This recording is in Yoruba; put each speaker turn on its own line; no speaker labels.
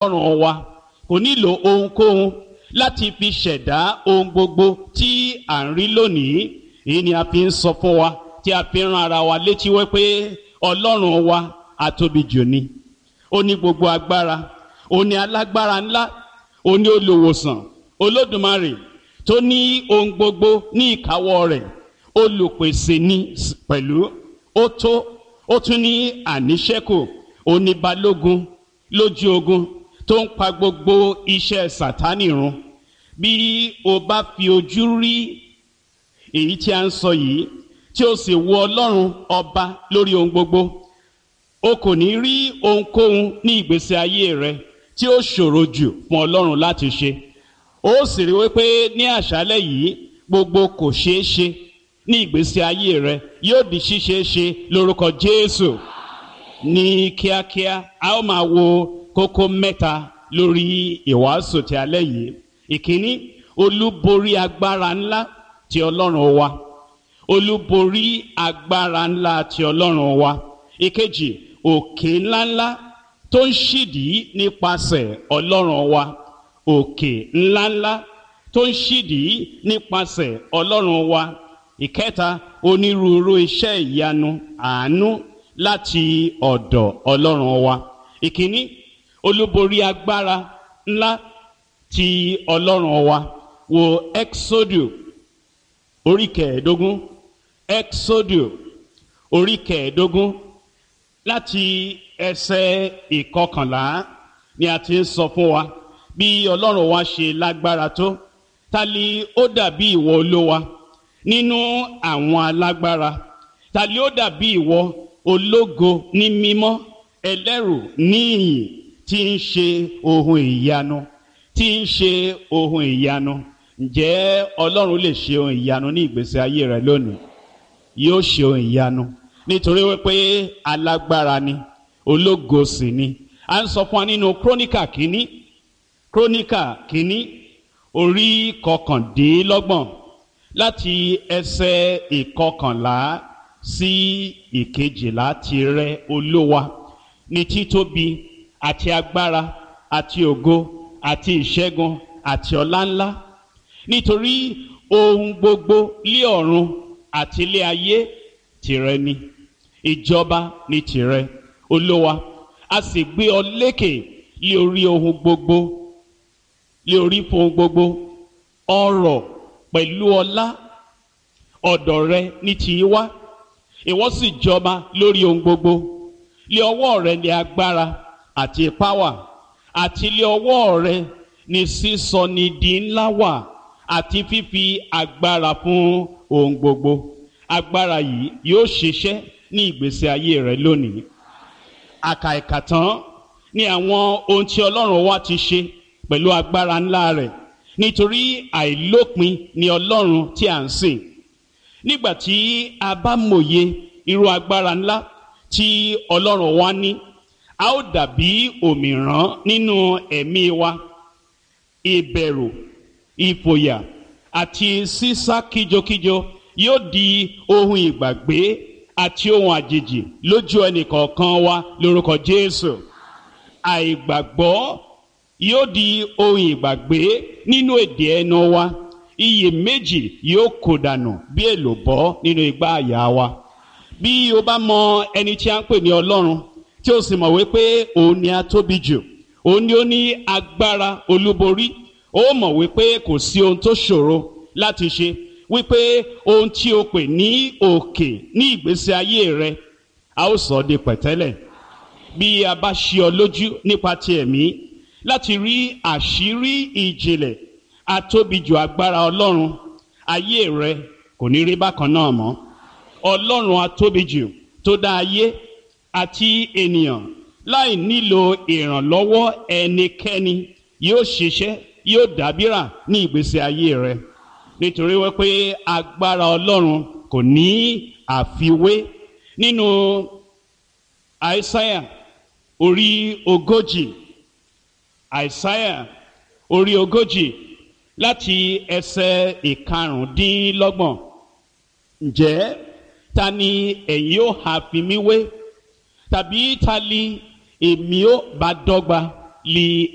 ọlọ́run wa kò nílò ohunkóhun láti fi ṣẹ̀dá ohun gbogbo tí à ń rí lónìí èyí ni a fi ń sọ fún wa tí a fi ń ran ara wa létí wípé ọlọ́run wa atóbi jù ni ó ní gbogbo agbára ó ní alágbára ńlá ó ní olùwòsàn olódùmarè tó ní ohun gbogbo ní ìkáwọ́ rẹ̀ olùpèsè ní pẹ̀lú ó tó ó tún ní àníṣẹ́kù ó ní balógun lójú ogun tó ń pa gbogbo iṣẹ́ sàtánì run bí o bá fi ojú rí èyí tí a ń sọ yìí tí o sì wo ọlọ́run ọba lórí ohun gbogbo o kò ní rí ohunkóhun ní ìgbésí ayé rẹ tí ó ṣòro jù fún ọlọ́run láti ṣe ó sì rí wípé ní àṣálẹ́ yìí gbogbo kò ṣeé ṣe ní ìgbésí ayé rẹ yóò di ṣíṣeé ṣe lórúkọ jésù ní kíákíá a ó máa wo kókó mẹ́ta lórí ìwàásù ti alẹ́ yìí ìkíní olúborí agbára ńlá ti ọlọ́run wa olúborí agbára ńlá ti ọlọ́run wa ìkejì òkè ńláńlá tó ń ṣídìí nípasẹ̀ ọlọ́run wa òkè ńláńlá tó ń ṣídìí nípasẹ̀ ọlọ́run wa ìkẹta onírúurú iṣẹ́ ìyanu àánú láti ọ̀dọ̀ ọlọ́run wa ìkíní olúborí agbára ńlá ti ọlọ́run wa wo exodu orí kẹẹ̀ẹ́dógún exodu orí kẹẹ̀ẹ́dógún láti ẹsẹ̀ ìkọkànlá ni a ti ń sọ fún wa bí ọlọ́run wa ṣe lágbára tó ta ni ó dàbí ìwọ olówa nínú àwọn alágbára ta ni ó dàbí ìwọ ológo ní mímọ́ ẹlẹ́rù níyìn tí ń ṣe ohun ìyanu tí ń ṣe ohun ìyanu ǹjẹ́ ọlọ́run lè ṣe ohun ìyanu ní ìgbésí ayé rẹ lónìí yóò ṣe ohun ìyanu nítorí wípé alágbára ni ológo sì ni a ń sọ fún wa nínú króníkà kínní króníkà kínní orí kọkàndínlọ́gbọ̀n láti ẹsẹ̀ ìkọkànlá sí ìkejìlá tirẹ̀ olówa ní títóbi àti agbára àti ògo àti ìṣẹ́gun àti ọlá ńlá nítorí ohun gbogbo lé ọ̀run àti ilé ayé tìrẹ ni ìjọba ni tìrẹ olówa a sì gbé ọ lékè lé orí ohun gbogbo lé orí fún ohun gbogbo ọrọ̀ pẹ̀lú ọlá ọ̀dọ̀ rẹ ní tì í wá ìwọ sì jọba lórí ohun gbogbo lé ọwọ́ rẹ ní agbára àti ipá wà àti lé ọwọ́ rẹ ní sísọ ní di ńlá wà àti fífi agbára fún ohun gbogbo agbára yìí yóò ṣiṣẹ́ ní ìgbésí ayé rẹ lónìí àkà ìkà tán ní àwọn ohun tí ọlọ́run wa ti ṣe pẹ̀lú agbára ńlá rẹ̀ nítorí àìlópin ni ọlọ́run tí à ń sìn nígbà tí a bá mòye irú agbára ńlá tí ọlọ́run wa ní a ó dàbí òmìrán nínú ẹ̀mí wa ìbẹ̀rù ìfòyà àti sísá kíjokíjo yóò di ohun ìgbàgbé àti ohun àjèjì lójú ẹnìkọ̀ọ̀kan wa lórúkọ jésù àìgbàgbọ́ yóò di ohun ìgbàgbé nínú èdè ẹnu wa iyèméjì yóò kó dànù bí èlòbọ́ nínú igbá àyà wa bí o bá mọ ẹni tí a ń pè ní ọlọ́run tí o sì mọ̀ wípé òun ni a tóbi jù òun ni ó ní agbára olúborí ó mọ̀ wípé kò sí ohun tó ṣòro láti ṣe wípé ohun tí o pè ní òkè ní ìgbésí ayé rẹ a ó sọ ọ́ di pẹ̀tẹ́lẹ̀ bí a bá ṣí ọ lójú nípa ti ẹ̀mí láti rí àṣírí ìjìnlẹ̀ atóbijù agbára ọlọ́run ayé rẹ kò ní rí bákan náà mọ́ ọlọ́run atóbijù tó dá ayé àti ènìyàn láì nílò ìrànlọ́wọ́ ẹnikẹ́ni yóò ṣiṣẹ́ yóò dábìrà ní ìgbésí ayé rẹ nítorí wípé agbára ọlọ́run kò ní àfiwé nínú àìsáyà orí ogójì àìsáyà orí ogójì láti ẹsẹ̀ ìkarùndínlọ́gbọ̀n ǹjẹ́ ta ni ẹ̀yin ó ha fi mí wé tàbí ta ni èmi ó bá dọ́gba li